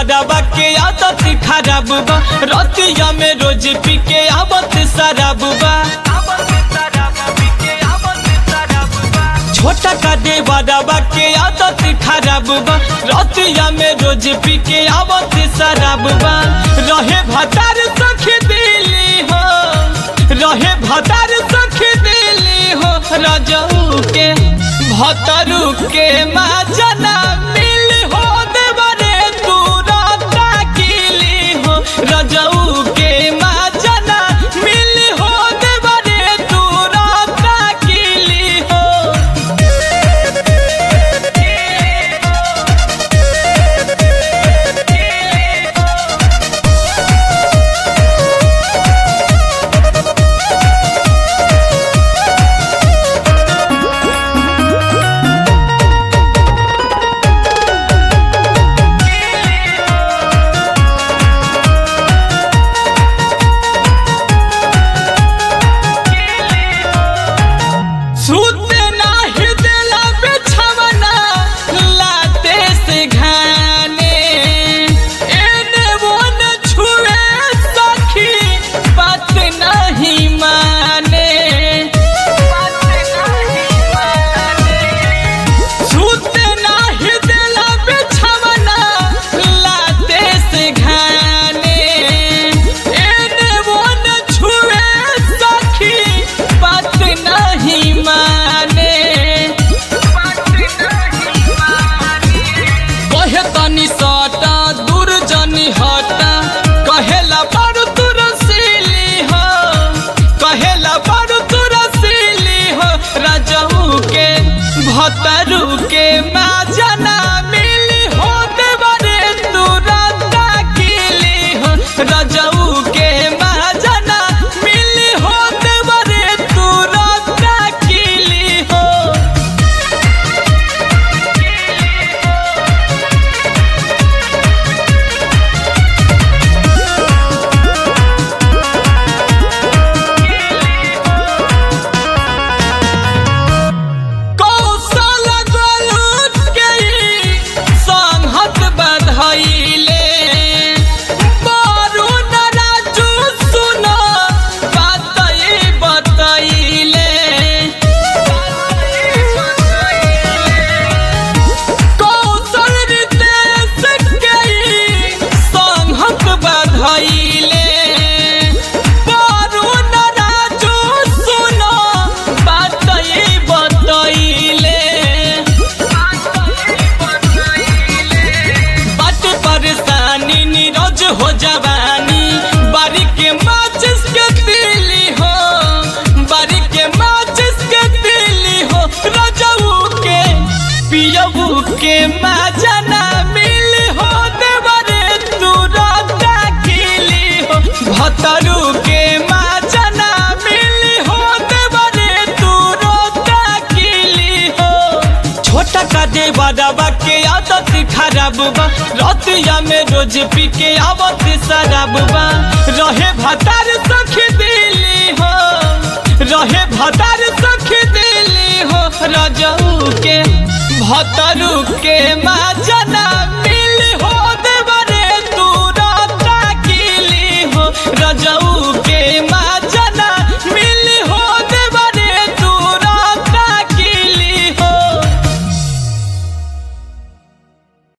बड़ाबा के आदत खराब बा रतिया में रोज पी के आवत शराब बा छोटा का दे बड़ाबा के आदत खराब बा रतिया में रोज पी के आवत शराब बा रहे भतार सखी दिली हो रहे भतार सखी दिली हो रजऊ के भतरू के माजना मिल हो देवरे तू रता किली हो रजऊ के माजना मिल हो देवरे तू रता किली हो सूते नाही देला बिछवना लाते से घाने एने वो न छुए सखी बात नहीं माने सूते नाही देला बिछवना लाते से घाने एने वो न छुए सखी बात नहीं माने कहे तनी सटा दूर जनी हटा कहेला बारू तू रसीली हो कहेला बारू तू रसीली हो राजहू के भतरू के माजना मिली हो देवरे तू रता किली हो राजहू के माजना मिली हो देवरे तू रता किली हो कौशल गलत गई संहत बधैले बारून राजू सुन बातई बतैले कौशल रितेश गई संहत बधैले बारून राजू सुन बातई बतैले बट परेशानी नीरज हो जवानी बारी के माचिस के दिली हो बारी के माचिस के दिली हो रजऊ के पियबू के माजना मिली हो देवरे तू रता किली हो भतरू के माजना मिली हो देवरे तू रता किली हो छोटा का दे बड़ाबा के आदत खराब बा रतिया में रोज पी के आवत शराब बा रहे भतार सखी दिली हो रहे भतार सखी दिली हो रजऊ के भतरू के माजना